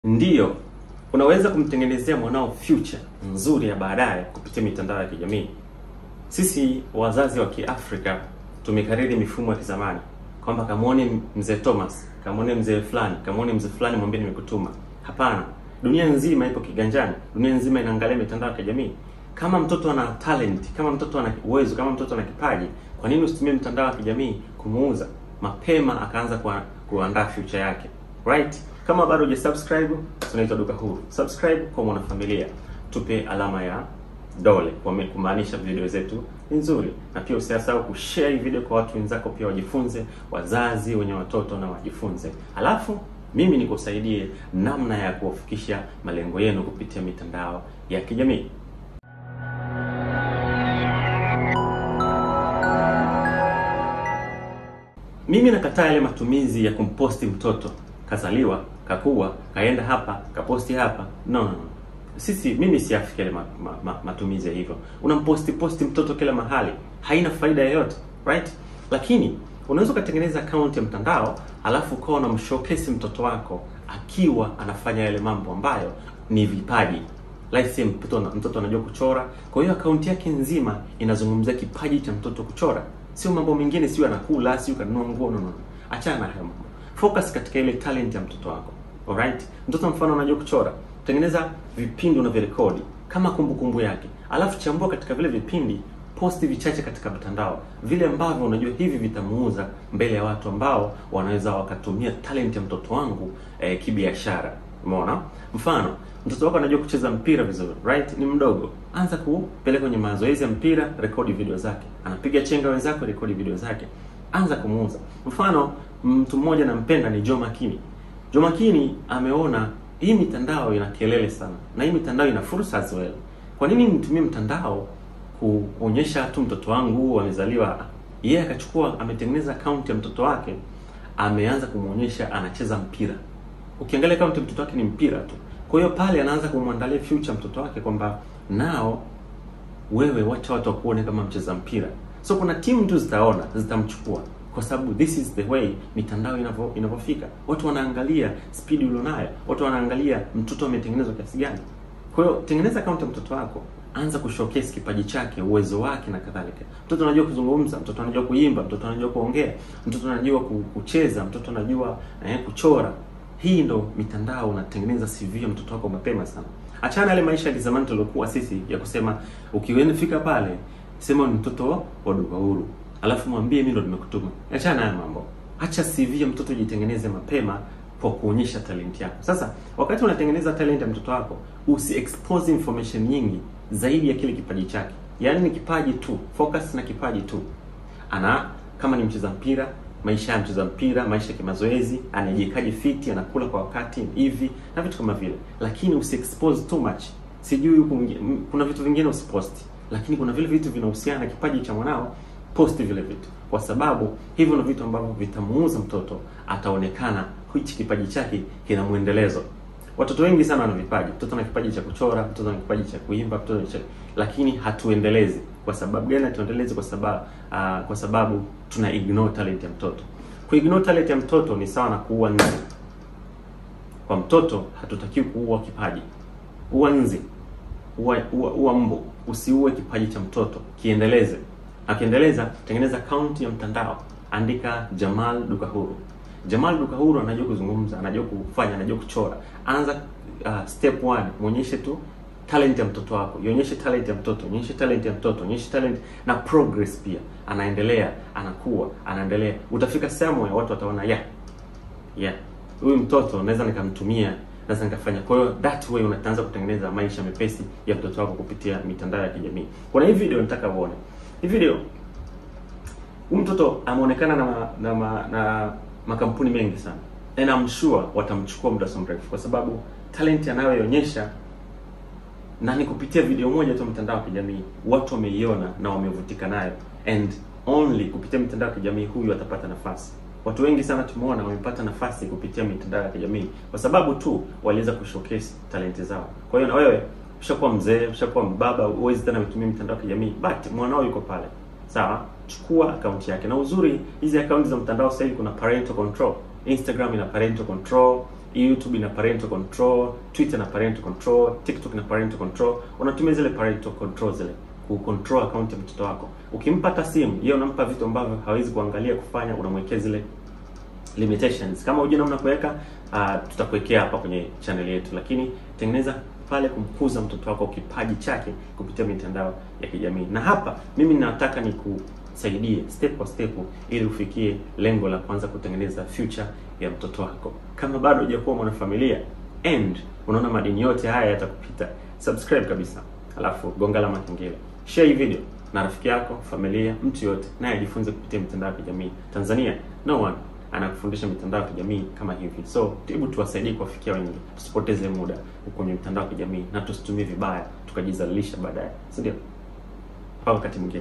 Ndiyo, unaweza kumtengenezea mwanao future nzuri ya baadaye kupitia mitandao ya kijamii. Sisi wazazi wa Kiafrika tumekariri mifumo ya kizamani kwamba kamwone mzee Thomas, kamwone mzee fulani, kamwone mzee fulani, mwambie nimekutuma. Hapana, dunia nzima ipo kiganjani, dunia nzima inaangalia mitandao ya kijamii. Kama mtoto ana talent, kama mtoto ana uwezo, kama mtoto ana kipaji, kwa nini usitumie mitandao ya kijamii kumuuza mapema, akaanza kwa kuandaa future yake, right? Kama bado hujasubscribe, tunaitwa Duka Huru. Subscribe kwa mwanafamilia, tupe alama ya dole kwa kumaanisha video zetu ni nzuri, na pia usisahau kushare hii video kwa watu wenzako, pia wajifunze, wazazi wenye watoto na wajifunze. Alafu mimi nikusaidie namna ya kuwafikisha malengo yenu kupitia mitandao ya kijamii. Mimi nakataa yale matumizi ya kumposti mtoto kazaliwa, kakua, kaenda hapa, kaposti hapa. No, no, no. Sisi mimi siafiki yale ma, ma, ma, matumizi ya hivyo. Unamposti posti mtoto kila mahali, haina faida yoyote, right? Lakini unaweza ukatengeneza account ya mtandao alafu ukawa unamshowcase mtoto wako akiwa anafanya yale mambo ambayo ni vipaji. Like mtoto mtoto anajua kuchora, kwa hiyo akaunti yake nzima inazungumzia kipaji cha mtoto kuchora, sio mambo mengine, sio anakula, sio kanunua nguo. No, no, achana na hayo mambo, focus katika ile talent ya mtoto wako. Alright, mtoto mfano anajua kuchora, tengeneza vipindi unavyorekodi kama kumbukumbu kumbu yake, alafu chambua katika vile vipindi, posti vichache katika mtandao, vile ambavyo unajua hivi vitamuuza mbele ya watu ambao wanaweza wakatumia talent ya mtoto wangu eh, kibiashara. Umeona? Mfano, mtoto wako anajua kucheza mpira vizuri, right? Ni mdogo, anza kupeleka kwenye mazoezi ya mpira, rekodi video zake. Anapiga chenga wenzako, rekodi video zake, anza kumuuza. Mfano, mtu mmoja nampenda ni Joe Makini. Joe Makini ameona hii mitandao ina kelele sana na hii mitandao ina fursa as well. Kwa nini nitumie mtandao kuonyesha tu mtoto wangu amezaliwa? Yeye yeah, akachukua ametengeneza account ya mtoto wake, ameanza kumuonyesha anacheza mpira. Ukiangalia account ya mtoto wake ni mpira tu. Kwa hiyo pale anaanza kumwandalia future mtoto wake kwamba nao wewe wacha watu wakuone kama mcheza mpira. So kuna timu tu zitaona zitamchukua kwa sababu this is the way mitandao inavyo inavyofika. Watu wanaangalia speed ulionayo, watu wanaangalia mtoto ametengenezwa kiasi gani. Kwa hiyo tengeneza account ya mtoto wako, anza kushowcase kipaji chake, uwezo wake na kadhalika. Mtoto anajua kuzungumza, mtoto anajua kuimba, mtoto anajua kuongea, mtoto anajua kucheza, mtoto anajua eh, kuchora. Hii ndo mitandao, unatengeneza CV ya mtoto wako mapema sana. Achana yale maisha ya kizamani tuliokuwa sisi ya kusema ukienda pale sema ni mtoto wa Duka Huru alafu mwambie mimi ndo nimekutuma. Achana haya mambo, acha CV ya mtoto jitengeneze mapema kwa kuonyesha talent yako. Sasa wakati unatengeneza talent ya mtoto wako, usi expose information nyingi zaidi ya kile kipaji chake. Yaani ni kipaji tu, focus na kipaji tu. Ana kama ni mcheza mpira, maisha ya mcheza mpira, maisha ya kimazoezi, anajikaji fiti, anakula kwa wakati hivi na vitu kama vile, lakini usi expose too much. Sijui huko kuna vitu vingine usiposti, lakini kuna vile vitu vinahusiana na kipaji cha mwanao posti vile vitu, kwa sababu hivyo ndio vitu ambavyo vitamuuza mtoto, ataonekana hichi kipaji chake kina mwendelezo. Watoto wengi sana wana vipaji. Mtoto ana kipaji cha kuchora, mtoto ana kipaji cha kuimba, mtoto cha... lakini hatuendelezi. Kwa sababu gani hatuendelezi? Kwa sababu uh, kwa sababu tuna ignore talent ya mtoto. Ku ignore talent ya mtoto ni sawa na kuua nzi. Kwa mtoto hatutakiwi kuua kipaji. Ua nzi, ua, ua, ua mbu, usiue kipaji cha mtoto, kiendeleze. Akiendeleza, tengeneza account ya mtandao, andika Jamal Duka Huru. Jamal Duka Huru anajua kuzungumza, anajua kufanya, anajua kuchora. Anza uh, step one, muonyeshe tu talent ya mtoto wako, ionyeshe talent ya mtoto, ionyeshe talent ya mtoto, ionyeshe talent na progress pia. Anaendelea, anakuwa, anaendelea. Utafika somewhere watu wataona yeah. Yeah. Huyu mtoto naweza nikamtumia, naweza nikafanya. Kwa hiyo that way unaanza kutengeneza maisha mepesi ya mtoto wako kupitia mitandao ya kijamii. Kuna hii video nataka uone. Hii video huyu mtoto ameonekana na na, na na makampuni mengi sana, and I'm sure watamchukua muda mrefu, kwa sababu talent anayoionyesha na ni kupitia video moja tu mtandao wa kijamii, watu wameiona na wamevutika nayo, and only kupitia mitandao ya kijamii huyu atapata nafasi. Watu wengi sana tumeona wamepata nafasi kupitia mitandao ya kijamii kwa sababu tu waliweza kushowcase talent zao. Kwa hiyo na wewe ushakuwa mzee, ushakuwa mbaba, huwezi tena kutumia mitandao ya kijamii, but mwanao yuko pale, sawa? Chukua akaunti yake, na uzuri hizi akaunti za mtandao sasa hivi kuna parental control. Instagram ina parental control, YouTube ina parental control, Twitter ina parental control, TikTok ina parental control. Unatumia zile parental control zile ku control account ya mtoto wako. Ukimpa hata simu, yeye unampa vitu ambavyo hawezi kuangalia kufanya, unamwekea zile limitations. Kama hujui namna kuweka, uh, tutakuwekea hapa kwenye channel yetu, lakini tengeneza pale kumkuza mtoto wako kipaji chake kupitia mitandao ya kijamii. Na hapa mimi nataka nikusaidie step kwa step ili ufikie lengo la kwanza kutengeneza future ya mtoto wako. Kama bado hujakuwa mwanafamilia and unaona madini yote haya yatakupita, subscribe kabisa, alafu gonga alama kengele, share hii video na rafiki yako, familia, mtu yote naye ajifunze kupitia mitandao ya kijamii. Tanzania no one anakufundisha mitandao ya kijamii kama hivi. So hebu tuwasaidie kuwafikia wengi, tusipoteze muda kwenye mitandao ya kijamii na tusitumie vibaya tukajizalilisha baadaye, si ndio? Mpaka wakati mwingine.